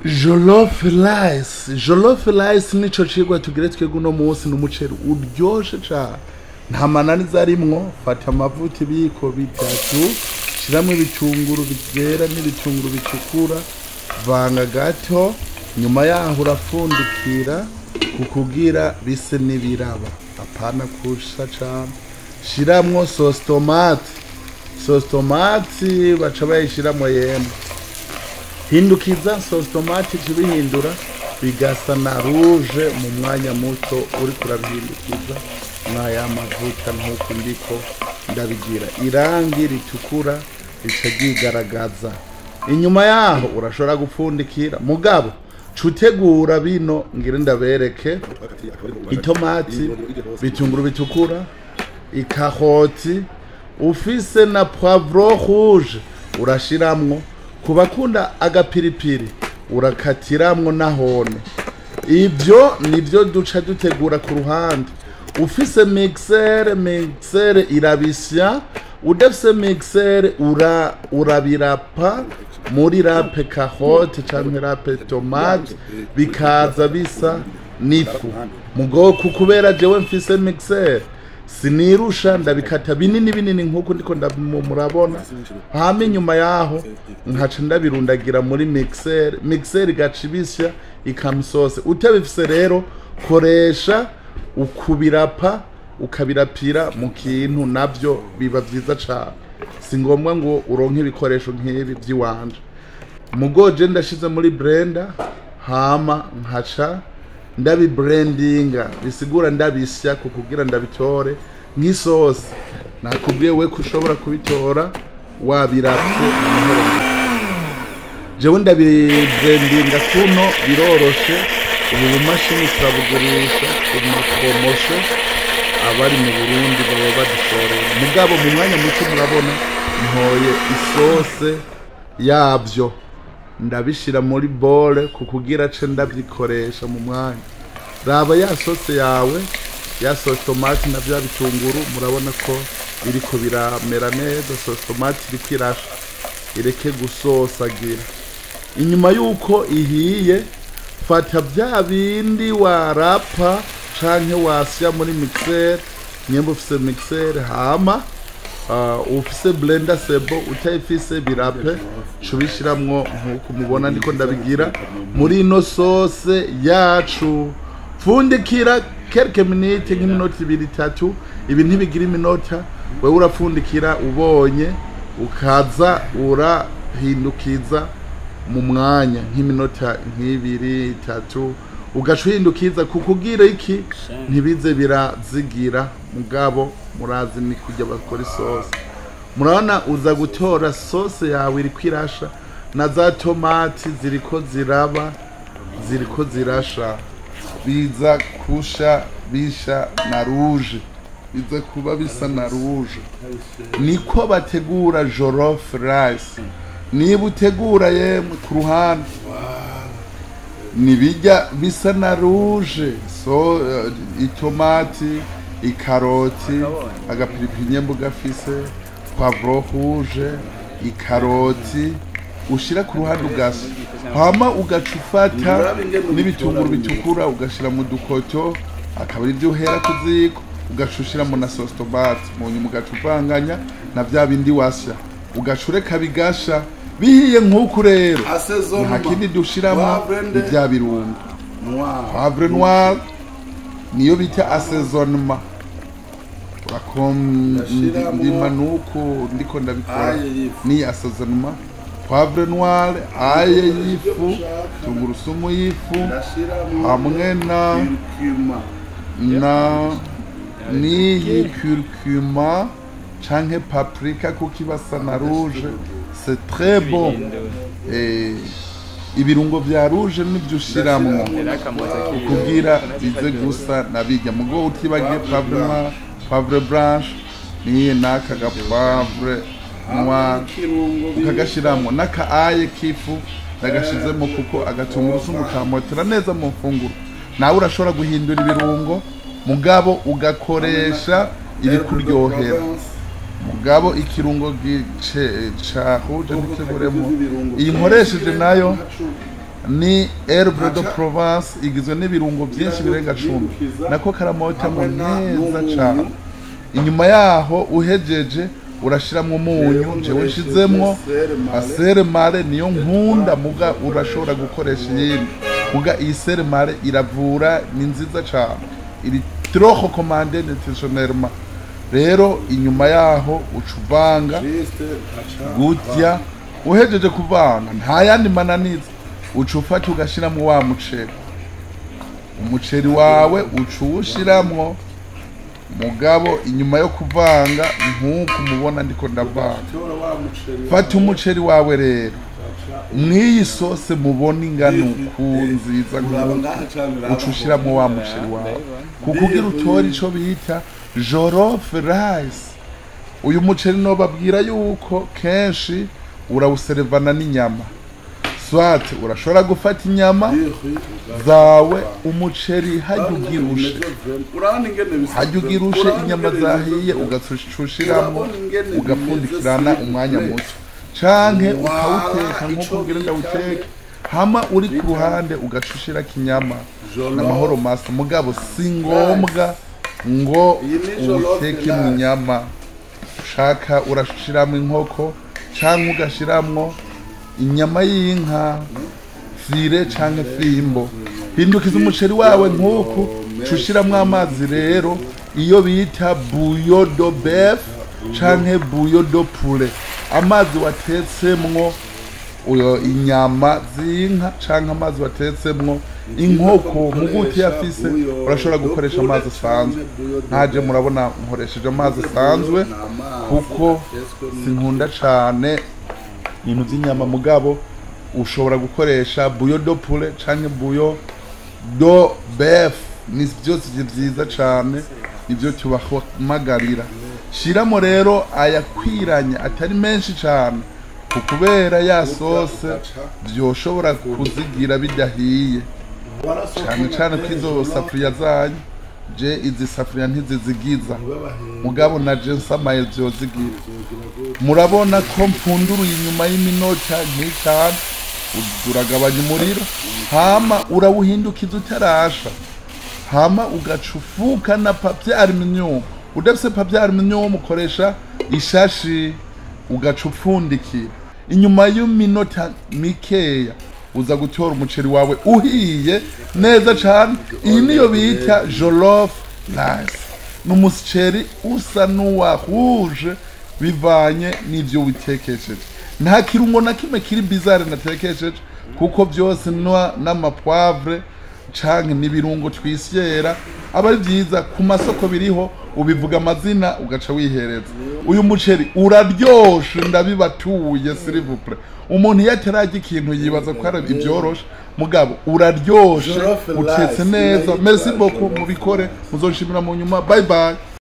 jolof rice jolof rice nico cigwa tugire twebwe uno munsi ni umuceri uryoshe cane nta mananiza arimwo fata amavuta ibiyiko bitatu shiramwo ibitunguru vyera n'ibitunguru bitukura vanga gato nyuma yaho urapfundikira kukugira bise n'ibiraba apana kusha cane shiramwo sauce tomate sauce tomate baca bayishiramwo yemwe hindukiza sauce tomate kibihindura bigasa na rouge mu mwanya muto uri kurabihindukiza mwaya mavuta nk'uko ndiko ndabigira irangi ritukura rica ryigaragaza inyuma yaho urashobora gupfundikira mugabo cutegura bino ngire ndabereke itomati bitunguru bitukura ikahoti ufise na poivro rouge urashiramwo ku bakunda agapiripiri urakatiramwo nahone ibyo nibyo duca dutegura ku ruhande ufise mixere mixere irabisya udafise mixere ura urabirapa muri rape kahote canke rape tomate bikaza bisa n'ifu mugoko kubera jewe mfise mixere sinirusha ndabikata binini binini nk'uko ndiko murabona hama inyuma yaho nkaca ndabirundagira muri mixer mixer igaca ibisya ikamusose utabifise rero koresha ukubirapa ukabirapira mu kintu navyo biba vyiza cane si ngombwa ngo uronke ibikoresho nk'ibi vy'iwanje mugoje ndashize muri blender hama nkaca ndabibrandinga bisigura ndabisya kukugira ndabitore nk'isosi nakubwiye we ko ushobora kubitora wabiravye amahoro jewe ndabibrandinga kuno biroroshe ubu bumashini turabugurisha ku mapromosho abari mu burundi baba badushorera mugabo mu mwanya muto murabona ntoye isose yavyo ndabishira muri bole kukugira ce ndabyikoresha mu mwanya raba ya sose yawe ya sauce tomate na bya bitunguru murabona ko biriko biramera neza sauce tomate iriko irasha ireke gusosagira inyuma yuko ihiye fata bya bindi warapa canke wasya muri mixer nyemba ufise mixer hama uh, ufise blender sebo utayifise birape cubishiramwo nkuko mubona ndiko ndabigira muri ino sose yacu pfundikira kelke minute nk'iminota ibiri itatu ibi ntibigira iminota wewe urapfundikira ubonye ukaza urahindukiza mu mwanya nk'iminota nk'ibiri itatu ugaca uhindukiza kukugira iki ntibize birazigira mugabo murazi ni kujya bakora isosi murabona uza gutora sose yawe iriko irasha na za tomati ziriko ziraba ziriko zirasha biza kusha bisha na rouge biza kuba bisa na rouge niko bategura jollof rice niba utegura yemwe ku ruhande nibijya bisa na rouge so uh, itomati ikaroti agapiripiri nyembo gafise poivro rouge ikaroti ushira ku ruhande ugasa hama ugaca ufata n'ibitunguru bitukura ugashira mu dukoto akaba ari byo uhera ku ziko ugaca ushiramo na sauce tomate mu nyuma ugaca uvanganya na vya bindi wasya ugaca ureka bigasha bihiye nk'uku rero nta kindi dushiramo ni vya birungo poivre noir niyo bita assaisonnement urakomdima nuko ndiko ndabikora ni assaisonnement poivre noir aye y'ifu tungurusumu y'ifu hamwe na na n'iyi curcuma canke paprika kuko ibasa na rouge c'est très bon eh, ibirungo vya rouge nivyo ushiramwo kugira bize gusa nabirya mugo utibagiye poivre noir poivre blanche niye n'aka gapoivre noir ukagashiramwo n'aka aye k'ifu ndagashizemo kuko agatungurusumu kamotera neza mu mfunguro nawe urashobora guhindura ibirungo mugabo ugakoresha ibikuryohera mugabo ikirungo gice cahuje ntikiburemo iyi nkoresheje nayo ni herbe de Aca- provence igizwe n'ibirungo byinshi birenga cumi Byibukiza. nako karamota mu Hamwe na- neza n'umunyu. cyane inyuma yaho uhejeje urashiramo umunyu Rero jewe nkoresheje nshizemwo sere mare. asere mare niyo nkunda muga urashobora gukoresha iyindi muga iyi sere mare iravura ni nziza cyane iri trop recommandé nutritionnellement rero inyuma yaho uca uvanga Juste aca- gutya uhejeje kuvanga nta yandi mananiza uca ufata ugashiramwo wa muceri umuceri wawe uca uwushiramwo mugabo inyuma yo kuvanga nk'uko umubona ndiko ndavanga Tora wa muceri fata wawe, umuceri wawe rero aca- mw'iyi sose mubona ingano ku nziza uraba nk'uko ngaha cane uraba uca ushiramo wa muceri wawe kuko ugira utore ico bita jorofe rice uyu muceri nobabwira yuko kenshi urawuserevana n'inyama swate urashobora gufata inyama Yewe, zawe umuceri hajya ugirushe urabona ingene bisa hajya ugirushe urabona inyama ingene zahiye bisa ugacushiramo Urabona ingene ugapfundikirana bimeze umwanya simple. muto canke Wala, ukawuteka ico nk'uko ubwira bita- ndawuteke hama uri ku ruhande ugacushirako inyama Jollof. n'amahoro masa mugabo si ngombwa ngo Iyi ni jollof uwuteke mu rice. nyama ushaka urashiramo inkoko canke ugashiramwo inyama y'inka fire canke fimbo hindukiza umuceri wawe nk'uku cushiramwo amazi rero iyo bita buyo do bef canke buyo do pure amazi watetsemwo uyo inyama z'inka canke amazi watetsemwo inkoko muguti yafise urashobora gukoresha amazi asanzwe ntaje murabona nkoresheje amazi asanzwe kuko sinkunda cane ibintu by'inyama mugabo ushobora gukoresha buyo do pure canke buyo do bef ni byose byiza cane ibyo tubahamagarira shiramo rero ayakwiranye atari menshi cane ku kubera ya sose byoshobora kuzigira bidahiye cane cane ko izo safuriya zanyu je izi safuriya ntizizigiza mugabo na je nsamaye vyozigira murabona ko mpfunduruye inyuma y'iminota nk'itanu uragabanya umuriro hama urawuhindukiza utarasha hama ugaca ufuka na papier aluminium udafise papier aluminium ukoresha ishashi ugaca upfundikira inyuma y'iminota mikeya uza gutora umuceri wawe uhiye neza cane iyi niyo bita jollof rice ni umuceri usa n'uwahuje bivanye n'ivyo witekesheje nta kirungo na kimwe kiri bizare natekesheje kuko byose nwa n'amapoivre canke n'ibirungo twisyera aba ari vyiza ku masoko biriho ubivuga amazina ugaca wihereza uyu muceri uraryoshe ndabibatuye silivupure umuntu iyo atararya ikintu yibaza ko ari ibyoroshe mugabo uraryoshe Jollof utetse rice, neza irahita merci beaucoup jollof mubikore muzoshimira mu nyuma bye bye